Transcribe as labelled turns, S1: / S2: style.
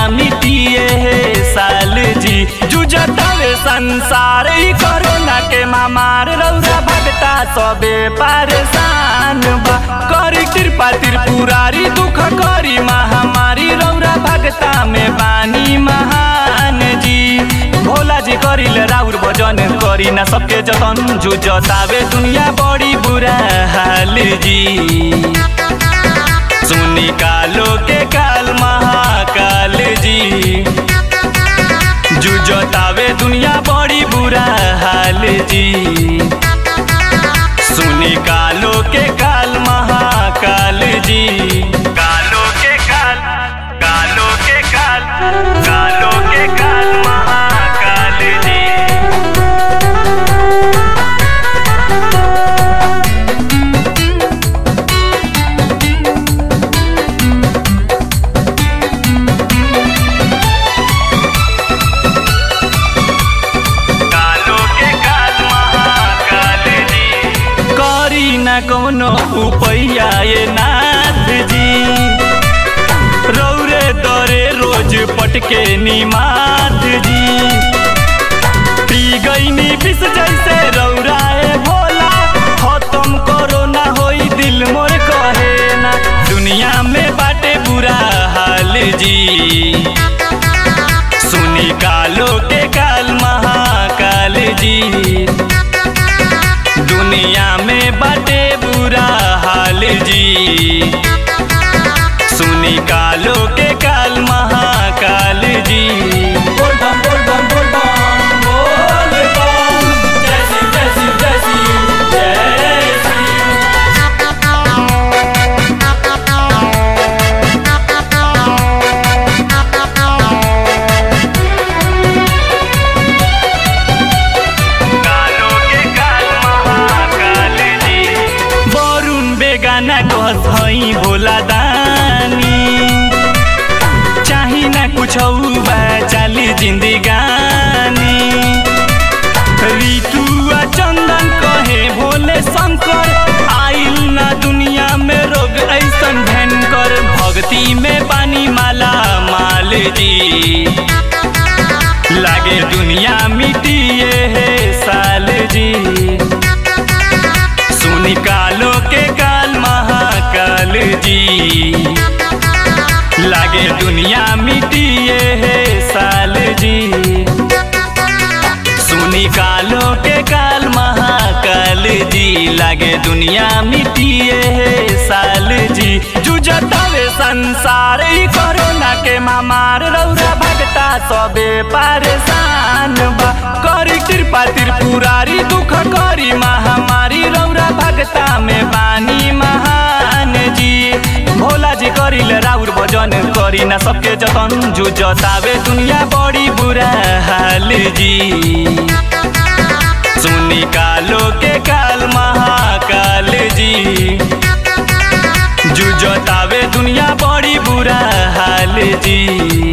S1: मिटिए हे साल जी जुझतावे संसार ई कोरोना के महामार रौरा भगता सबे परेशान बा करी कृपा त्रिपुरारी दुख करी महामारी रौरा भगता में बानी महान जी भोला जी करिल राउर भजन करी ना सबके जतन जुझतावे दुनिया बड़ी बुरा हाल जी सुनी कालो के काल महाकाल जी जुझतावे दुनिया बड़ी बुरा हाल जी सुनी कालो के काल महाकाल जी कालो के काल कालो के काल कालो के काल महाकाल जी कालो के काल महाकाल जी करी न कोनो उपैया ये नाथ जी रौरे दरे रोज पटके निमाथ जी पी गईनी विष जैसे रौराए भोला खत्म करो ना होई दिल मोर कहे ना दुनिया में बाटे बुरा हाल जी सुनी कालो के काल महाकाल जी दुनिया में बाटे बुरा हाल जी सुनी कालो के काल महाकाल जी
S2: बोल बम बोल बम बोल बम बोल बम जय शिव जय शिव जय शिव जय शिव
S1: कालो के काल महाकाल जी वरुण बेगाना कहत हई भोला दानी चाही ना कुछ बा चाली जिंदगानी ऋतु आ चंदन कहे भोले शंकर आइल ना दुनिया में रोग ऐसन भयंकर भक्ति में पानी माला माल जी लागे दुनिया मिटिए हे साल जी सुनी कालो के काल महाकाल जी लागे दुनिया मिटिए हे साल जी सुनी कालो के काल महाकाल जी लागे दुनिया मिटिए हे साल जी जुझतावे संसार ई कोरोना के महामार रौरा भगता सबे परेशान बा करी कृपा त्रिपुरारी दुख करी महामारी रौरा भगता में बानी महान जी भोला जी करिल राउर भजन करी ना सबके जतन जुझतावे दुनिया बड़ी बुरा हाल जी सुनी कालो के काल महाकाल जी जुझतावे दुनिया बड़ी बुरा हाल जी